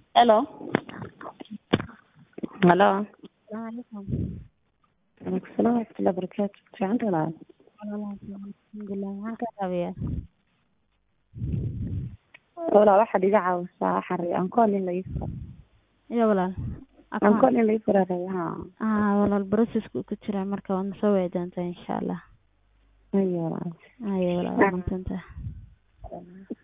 Hello. Hello. Salaamu calaykum. Waalaikum salaam waraxmatullahi wabarakaatu. Fiicanta walaal. Alxamdulilah. Maxaan kaa caawiyaa? Walaal waxaad iga caawisaa waxaan rabay ankool in la ii furo. Iyo walaal. Ankool in la ii furo rabay haa. Ah, walaal process-ku ku jiraa marka waad soo wici doontaa insha Allah. Haye walaal. Haye walaal, waa mahadsantahay.